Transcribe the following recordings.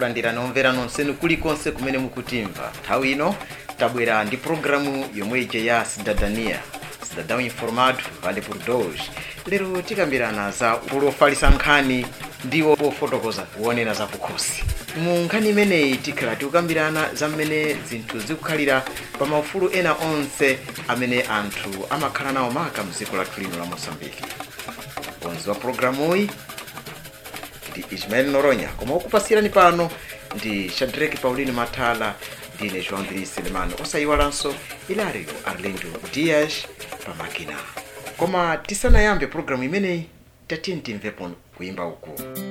kulandirani omvera nonsenu kulikonse kumene mukutimva nthawi ino tabwera ndi programu yomwe ija ya cidadania cidadão informado vale por dois lero tikambirana za ulofalisa nkhani ndiwo pofotokoza kuonera za kukhosi mu nkhani imeneyi tikhala tikukambirana za mmene zinthu zikukhalira pa maufulu ena onse amene anthu amakhala nawo maka mdziko lathu lino la mosambiki mkonzi wa programuyi ndi ismael noronya koma okupasirani pano ndi shadrack paulino mathala ndine joão dri selemano osayiwalanso ilario arlindo dias pamakina koma tisanayambe programu imeneyi tatiye timvepo kuyimba uku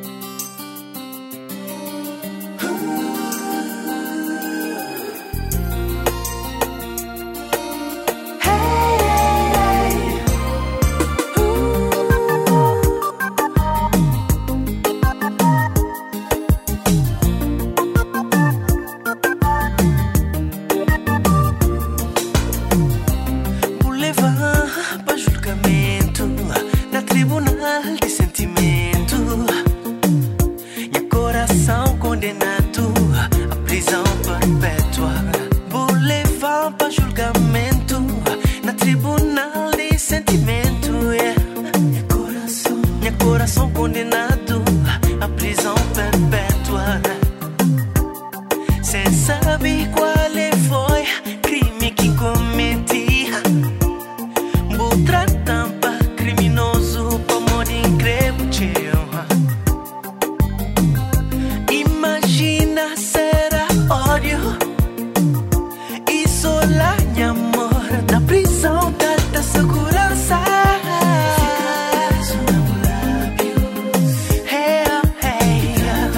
Vou levar pra julgamento na tribunal de sentimento. Meu coração condenado à prisão perpétua. Vou levar pra julgamento na tribunal de sentimento. Yeah. Meu coração, meu coração condenado à prisão perpétua. Cê sabe qual é foi crime que cometi Butra tampa criminoso Pomo de increbo Imagina será ódio Isso lá amor Na prisão tanta segurança Hey, hey,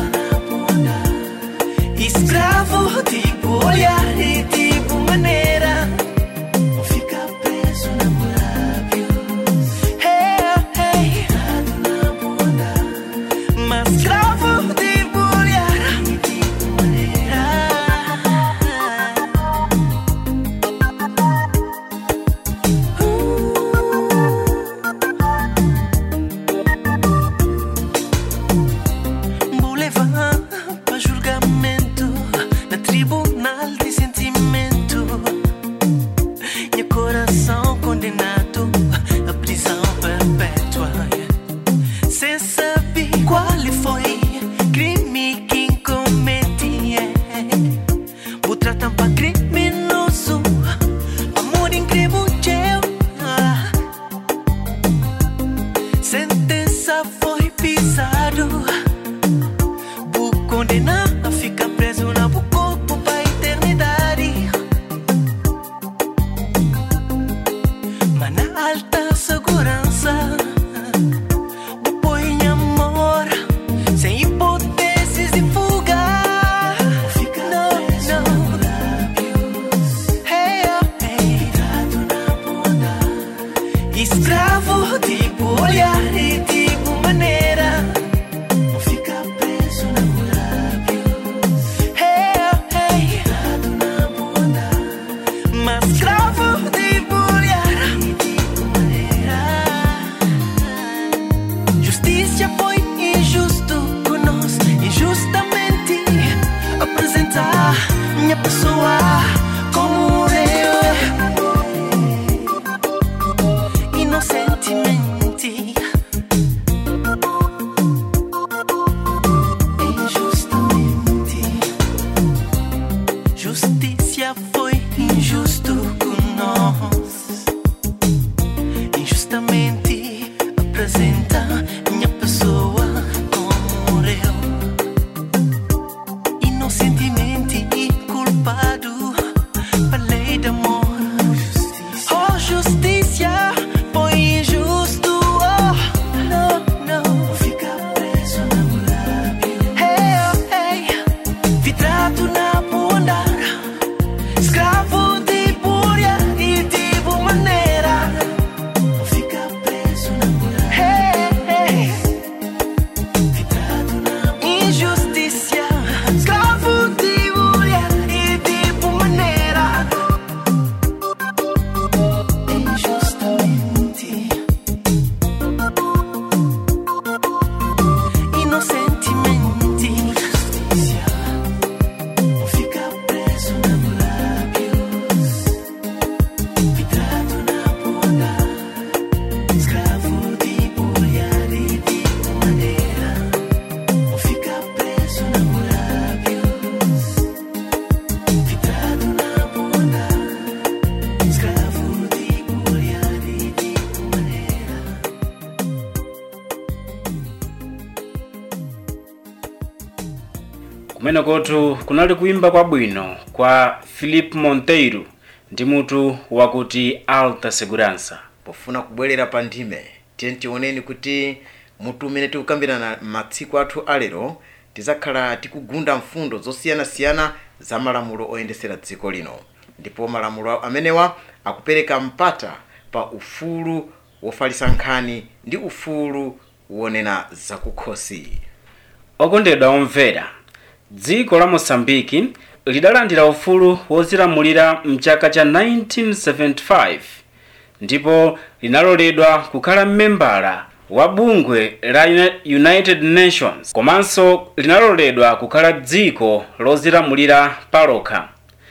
Escravo, tipo olhar e tipo maneira. Não fica preso na lábios. Hey, hey. na bunda. Mas escravo, tipo olhar e tipo maneira. Vou levar pra julgamento na tribunal de sentimento. Meu coração condenado à prisão perpétua. Sem saber qual foi crime que cometi. Vou tratar pra criminoso, amor incrível. Sentença foi pisado. Vou condenar a ficar preso na bu corpo pra eternidade. Mas na alta segurança, vou pôr em amor, sem hipóteses de fuga. Não, não. Hey, oh, hey. Escravo, tipo olhar e tipo maneira. Não fica preso na lábios. Hey, oh, hey. na bunda. Mas escravo de olhar e tipo maneira. Justiça foi injusto conosco, injustamente apresentar minha pessoa como eu inocentemente kumenekotu kunali kuimba kwabwino kwa philip monteiro ndi mutu wakuti alta segurança pofuna kubwerera pa ndime tiye tioneni kuti mutu umene tikukambirana matsiku athu alero tizakhala tikugunda mfundo zosiyanasiyana za malamulo oyendesera dziko lino ndipo malamulo amenewa akupereka mpata pa ufulu wofalitsa nkhani ndi ufulu wonena zakukhosi okondedwa omvera dziko la mosambiki lidalandira ufulu wozilamulira mchaka cha 1975 ndipo linaloledwa kukhala mmembala wa bungwe la Uni- united nations komanso linaloledwa kukhala dziko lozilamulira palokha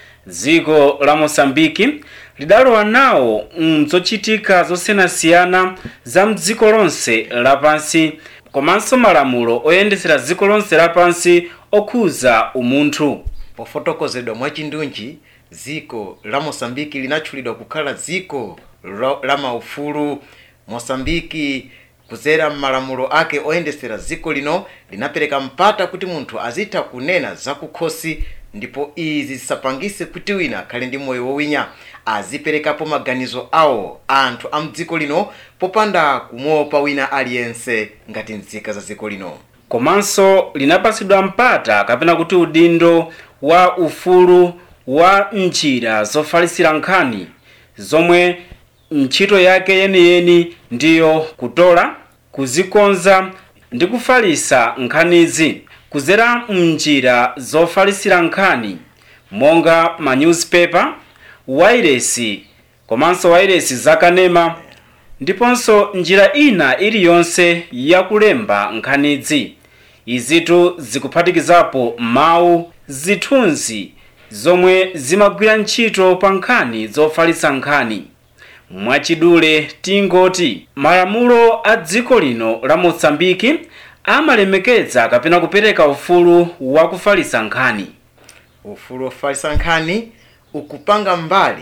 dziko la mosambiki lidalowa nawo mzochitika zosiyanasiyana za mdziko lonse lapansi komanso malamulo oyendesera dziko lonse lapansi okhuza umunthu pofotokozedwa mwachindunji dziko la mosambiki linatchulidwa kukhala dziko lo- la maufulu mosambiki kudzera m'malamulo ake oyendesera dziko lino linapereka mpata kuti munthu azitha kunena zakukhosi ndipo izi zisapangise kuti wina akhale ndi moyo wowinya aziperekapo maganizo awo anthu a mdziko lino popanda kumuopa wina aliyense ngati nzika za dziko lino komanso linapatsidwa mpata kapena kuti udindo wa ufulu wa njira zofalitsira nkhani zomwe ntchito yake yeniyeni ndiyo kutola kuzikonza ndi kufalitsa nkhanizi kudzera mnjira zofalitsira nkhani monga ma newspaper wailesi komanso wailesi zakanema ndiponso njira ina iliyonse yakulemba nkhanizi izitu zikuphatikizapo mawu zithunzi zomwe zimagwira ntchito pa nkhani zofalitsa nkhani mwachidule tingoti malamulo a dziko lino la mosambiki amalemekeza kapena kupereka ufulu wakufalitsa nkhani ufulu wofalitsa nkhani ukupanga mbali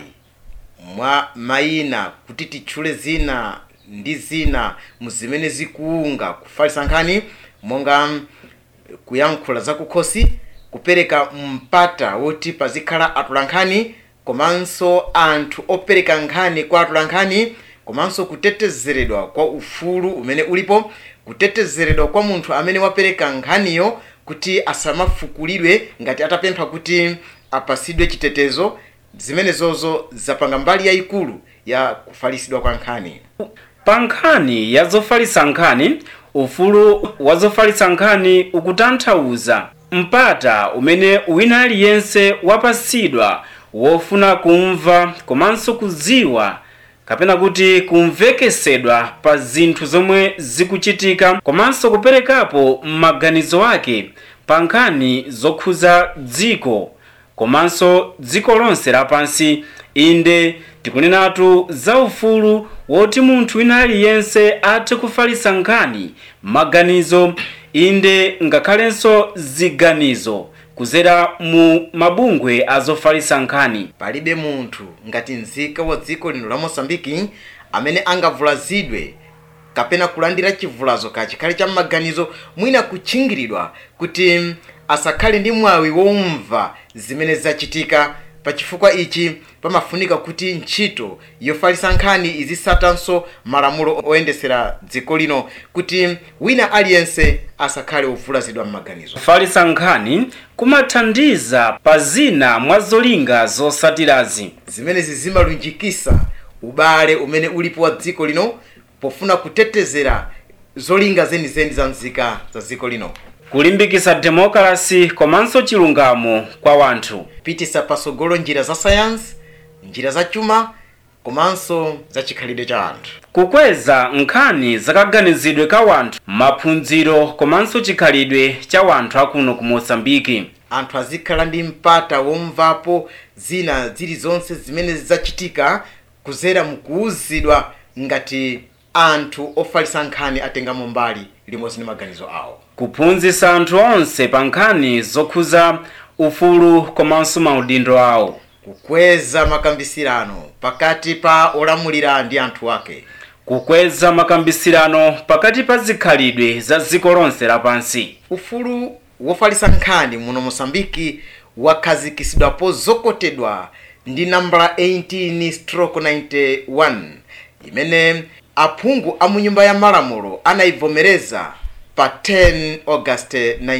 mwa mayina kuti titchule zina ndi zina muzimene zikuunga kufalitsa nkhani monga mm, kuyankhula zakukhosi kupereka mpata woti pazikhala atolankhani komanso anthu opereka nkhani kwa atolankhani komanso kutetezeredwa kwa ufulu umene ulipo kutetezeredwa kwa munthu amene wapereka nkhaniyo kuti asamafukulidwe ngati atapempha kuti apasidwe chitetezo zimenezozo zapanga mbali yayikulu ya kufalitsidwa kwa nkhani pa nkhani ya zofalitsa nkhani ufulu wa zofalitsa nkhani ukutanthauza mpata umene wina aliyense wapatsidwa wofuna kumva komanso kudziwa kapena kuti kumvekesedwa pa zinthu zomwe zikuchitika komanso kuperekapo maganizo ake pa nkhani zokhuza dziko komanso dziko lonse lapansi inde tikunenatu za ufulu woti munthu wina aliyense athe kufalitsa nkhani maganizo inde ngakhalenso ziganizo kudzera mu mabungwe azofalitsa nkhani palibe munthu ngati nzika wa dziko lino la mosambiki amene angavulazidwe kapena kulandira chivulazo kachikhale cha maganizo mwina kutchingiridwa kuti mm, asakhale ndi mwawi womva zimene zachitika pa chifukwa ichi pamafunika kuti ntchito yofalitsa nkhani izisatanso malamulo oyendesera dziko lino kuti wina aliyense asakhale wovulazidwa m'maganizo kufalitsa nkhani kumathandiza pa zina mwa zolinga zosatirazi zimenezi zimalunjikisa ubale umene ulipo wa dziko lino pofuna kutetezera zolinga zenizeni za nzika za dziko lino kulimbikitsa demokrasi komanso chilungamo kwa wanthu pitisa pasogolo njira za sayansi njira za chuma komanso za chikhalidwe cha anthu kukweza nkhani zakaganizidwe ka wanthu maphunziro komanso chikhalidwe cha wanthu akuno ku mosambiki anthu azikhala ndi mpata womvapo zina zilizonse zimene zachitika kuzera mukuwuzidwa ngati anthu ofalitsa nkhani atengamo mbali limodzi ndi maganizo awo kuphunzitsa anthu onse pa nkhani zokhuza ufulu komanso maudindo awo kukweza makambisirano pakati pa olamulira ndi anthu ake kukweza makambisirano pakati pa zikhalidwe za dziko lonse lapansi ufulu wofalitsa nkhani muno mosambiki wakhazikisidwapo zokotedwa ndi nambala 18 stroke 91 imene aphungu a mu nyumba ya malamulo anayivomereza pa 10 august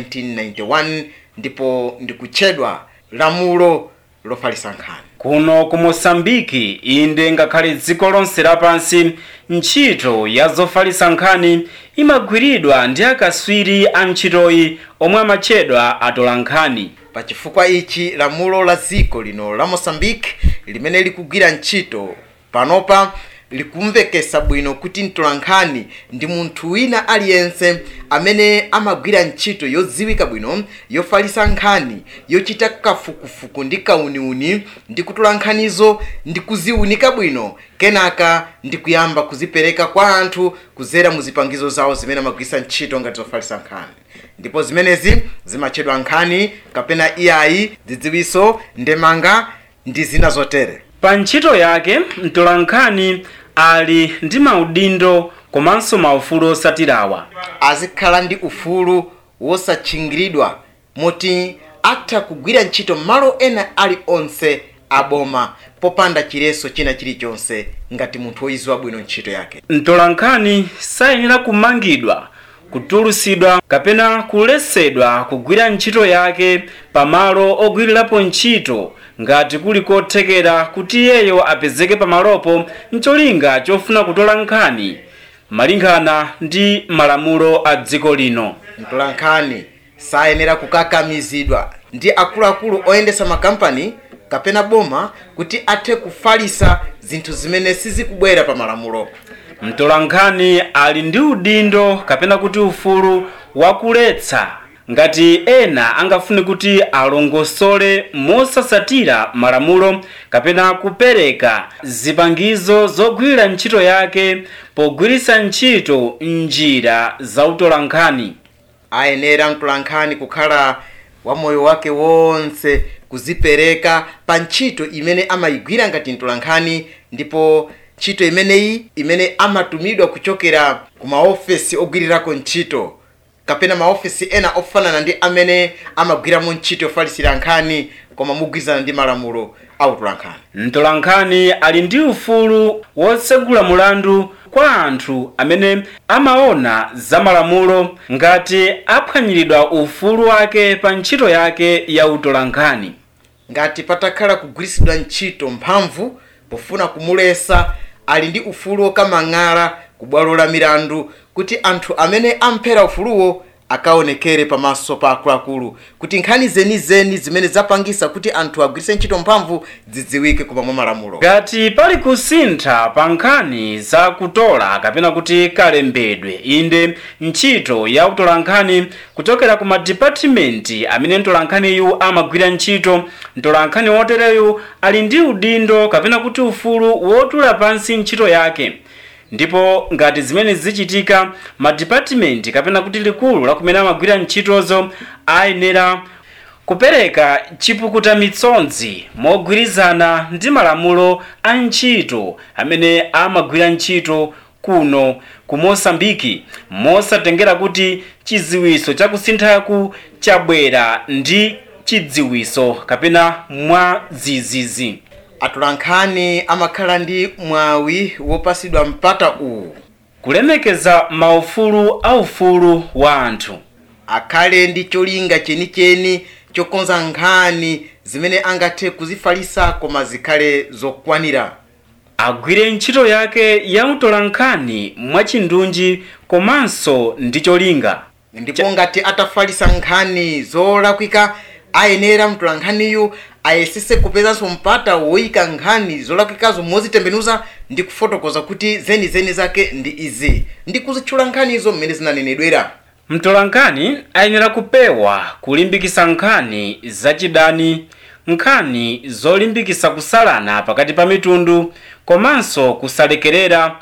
1991 ndipo ndikutchedwa lamulo lofalitsa nkhani kuno ku mosambiki inde ngakhale dziko lonse lapansi ntchito ya zofalitsa nkhani imagwiridwa ndi akaswiri a ntchitoyi omwe amatchedwa atola nkhani pa chifukwa ichi lamulo la dziko lino la mosambiki limene likugwira ntchito panopa likumvekesa bwino kuti mtolankhani ndi munthu wina aliyense amene amagwira ntchito yodziwika bwino yofalitsa nkhani yochita kafukufuku ndi kauniuni ndi kutola nkhanizo ndi kuziunika bwino kenaka ndi kuyamba kuzipereka kwa anthu kudzera mu zipangizo zawo zimene amagwiritsa ntchito ngati zofalitsa nkhani ndipo zimenezi zimatchedwa nkhani kapena iyayi dzidziwiso ndemanga ndi zina zotere pa ntchito yake mtolankhani ali ndi maudindo komanso maufulu osatirawa azikhala ndi ufulu wosatchingiridwa moti atha kugwira ntchito malo ena aliwonse aboma popanda chiletso china chilichonse ngati munthu woyiziwa bwino ntchito yake mtolankhani sayenera kumangidwa kutulusidwa kapena kuletsedwa kugwira ntchito yake pamalo ogwirirapo ntchito ngati kuli kothekera kuti iyeyo apezeke pamalopo mcholinga chofuna kutola nkhani malingana ndi malamulo a dziko lino mtolankhani sayenera kukakamizidwa ndi akuluakulu oyendesa makampani kapena boma kuti athe kufalisa zinthu zimene sizikubwera pa malamulo mtolankhani ali ndi udindo kapena kuti ufulu wakuletsa ngati ena angafune kuti alongosole mosasatira malamulo kapena kupereka zipangizo zogwirira ntchito yake pogwiritsa ntchito njira za utolankhani ayenera mtolankhani kukhala wa moyo wake wonse kuzipereka pa ntchito imene amayigwira ngati mtolankhani ndipo ntchito imeneyi imene amatumidwa kuchokera ku maofesi ogwirirako ntchito kapena maofesi ena ofanana ndi amene amagwiramo ntchito yofalisira nkhani koma mogwirizana ndi malamulo a utolankhani mtolankhani ali ndi ufulu wotsegula mulandu kwa anthu amene amaona za malamulo ngati aphwanyiridwa ufulu wake pa ntchito yake ya utolankhani ngati patakhala kugwiritsidwa ntchito mphamvu pofuna kumulesa ali ndi ufulu wokamang'ala ku bwalo la milandu kuti anthu amene amphera ufuluwo akaonekere pamaso pa akuluakulu kuti nkhani zenizeni zimene zapangisa kuti anthu agwiritse ntchito mphamvu zidziwike koma mwa malamulo ngati pali kusintha pa nkhani za kutola kapena kuti kalembedwe inde ntchito ya utolankhani kuchokera ku madipatimenti amene mtolankhaniyu amagwira ntchito mtolankhani wotereyu ali ndi udindo kapena kuti ufulu wotula pansi ntchito yake ndipo ngati zimene zichitika madipatimenti kapena kuti likulu la kumene amagwira ntchitozo ayenera kupereka chipukuta mitsonzi mogwirizana ndi malamulo a ntchito amene amagwira ntchito kuno ku mosambiki mosatengera kuti chidziwiso chakusinthaku chabwera ndi chidziwiso kapena mwa zizizi atolankhani amakhala ndi mwawi wopasidwa mpata uwu kulemekeza maufulu aufulu wa anthu akhale ndi cholinga chenicheni chokonza nkhani zimene angathe kuzifalisa koma zikhale zokwanira agwire ntchito yake ya utolankhani mwachindunji komanso ndi cholinga ndipo ngati atafalisa nkhani zolakwika ayenera mtolankhaniyu ayesese kupezanso mpata woyika nkhani zolakwikazo mozitembenuza ndi kufotokoza kuti zenizeni zake ndi izi ndi kuzitchula nkhanizo mmene zinanenedwera mtolankhani ayenera kupewa kulimbikisa nkhani zachidani nkhani zolimbikisa kusalana pakati pa mitundu komanso kusalekerera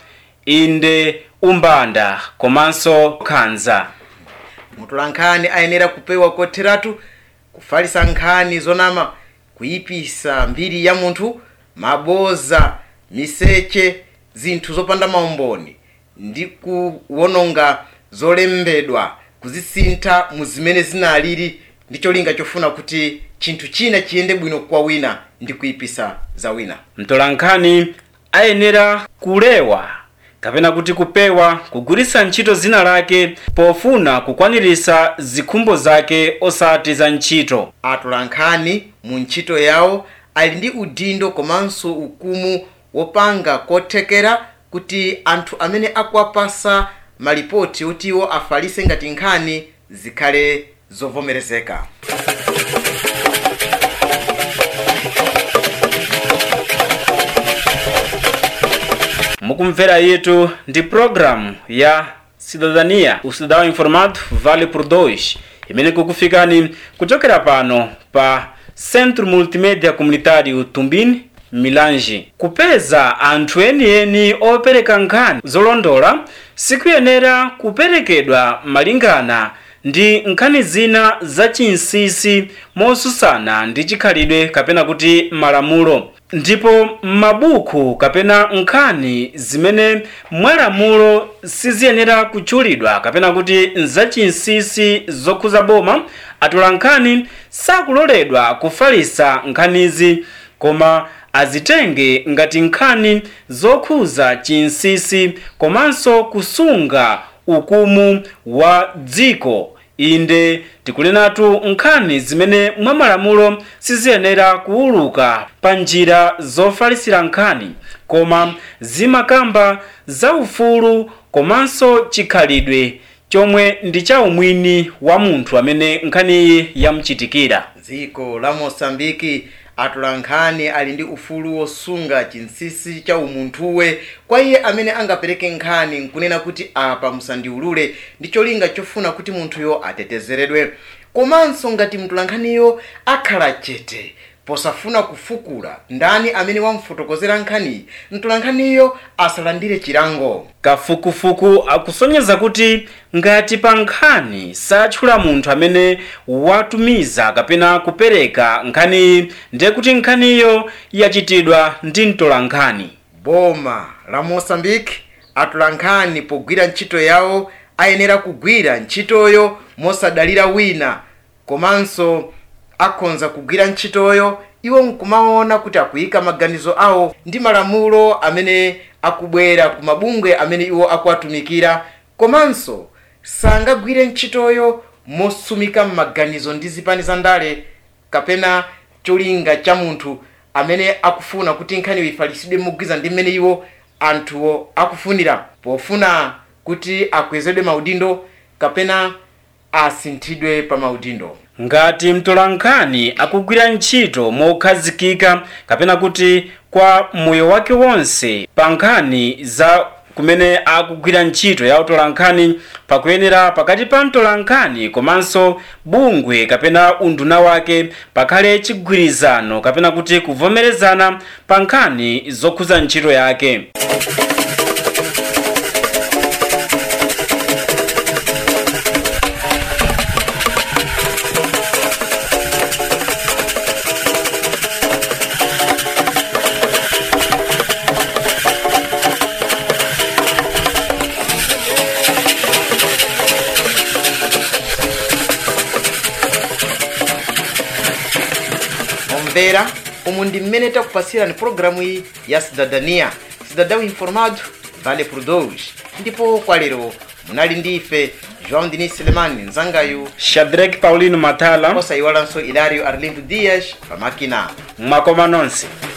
inde umbanda komanso khanza mtolankhani ayenera kupewa kotheratu kufalisa nkhani zonama kuyipisa mbiri ya munthu maboza miseche zinthu zopanda maumboni ndi kuwononga zolembedwa kuzisintha mu zimene zinalili ndi cholinga chofuna kuti chinthu china chiyende bwino kwa wina ndi kuyipisa za wina mtolankhani ayenera kulewa kapena kuti kupewa kugwiritsa ntchito zina lake pofuna kukwaniritsa zikhumbo zake osati za ntchito atolankhani mu ntchito yawo ali ndi udindo komanso ukumu wopanga kothekera kuti anthu amene akuwapasa malipoti oti iwo afalitse ngati nkhani zikhale zovomerezeka mukumvera yetu ndi programu ya cidadania ucidadão informado vale por dois imene kukufikani kuchokera pano pa centro multimédia comunitário tumbini milange kupeza anthu enieni opereka nkhani zolondola sikuyenera kuperekedwa malingana ndi nkhani zina zachinsinsi mosusana ndi chikhalidwe kapena kuti malamulo ndipo m'mabuku kapena nkhani zimene mwalamulo siziyenera kutchulidwa kapena kuti nzachinsinsi zokhuza boma atolankhani sakuloledwa kufalitsa nkhanizi koma azitenge ngati nkhani zokhuza chinsinsi komanso kusunga ukumu wa dziko inde tikunenatu nkhani zimene mwa malamulo siziyenera kuwuluka pa njira zofalitsira nkhani koma zimakamba za ufulu komanso chikhalidwe chomwe ndi cha umwini wa munthu amene nkhaniyi yamuchitikira dziko la mosambiki atolankhani ali ndi ufulu wosunga chinsinsi cha umunthuwe kwa iye amene angapereke nkhani nkunena kuti apa musandiulule ndi cholinga chofuna kuti munthuyo atetezeredwe komanso ngati mtolankhaniyo akhala chete posafuna kufukula ndani amene wamfotokozera nkhaniyi mtolankhaniyo asalandire chilango kafukufuku akusonyeza kuti ngati pa nkhani satchula munthu amene watumiza kapena kupereka nkhaniyi ndiye kuti nkhaniyo yachitidwa ndi mtolankhani boma la mosambiki atolankhani pogwira ntchito yawo ayenera kugwira ntchitoyo mosadalira wina komanso akhonza kugwira ntchitoyo iwo nkumaona kuti akuyika maganizo awo ndi malamulo amene akubwera ku mabungwe amene iwo akuwatumikira komanso sangagwire ntchitoyo mosumika m'maganizo ndi zipani za ndale kapena cholinga cha munthu amene akufuna kuti nkhaniyo ifalitsidwe mogwiza ndi mmene iwo anthuwo akufunira pofuna kuti akwezedwe maudindo kapena asinthidwe pa maudindo ngati mtolankhani akugwira ntchito mokhazikika kapena kuti kwa moyo wake wonse pa nkhani za kumene akugwira ntchito ya utolankhani pakuyenera pakati pa mtolankhani komanso bungwe kapena unduna wake pakhale chigwirizano kapena kuti kuvomerezana pa nkhani zokhuza ntchito yake omvera umu ndi mmene takupasirani pologalamu iyi ya cidadania cidadão informado vale por dois ndipo kwa lero munali ndi ife joão denis selemani mzangayu shadrack paulino mathala osayiwalanso ilario arlindo dias pamakina mwakoma nonse